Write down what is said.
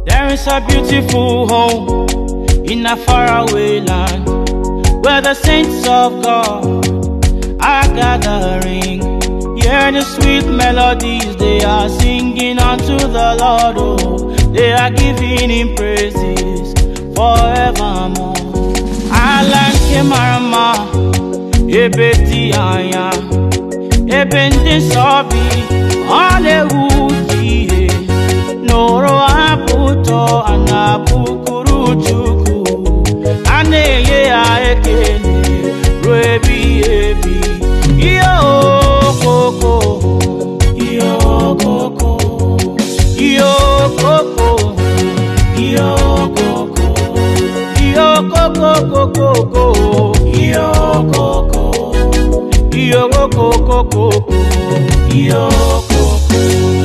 There is a beautiful home in a faraway land where the saints of God are gathering. Hear the sweet melodies they are singing unto the Lord. Oh, they are giving him praises forevermore. Ala nke mara mma, ebe dị anya, ebe ndị nsọ bi, ọ na-ewu ihe. Nụrụ abụ ụtọ a na-abụkuru Chukwu, a na-enye ya ekele ruo ebighị ebi. Ihe okoko, ihe okoko, ihe okoko, ihe okoko, ihe okokokokoko, ihe okoko, ihe okokokoko, ihe okoko.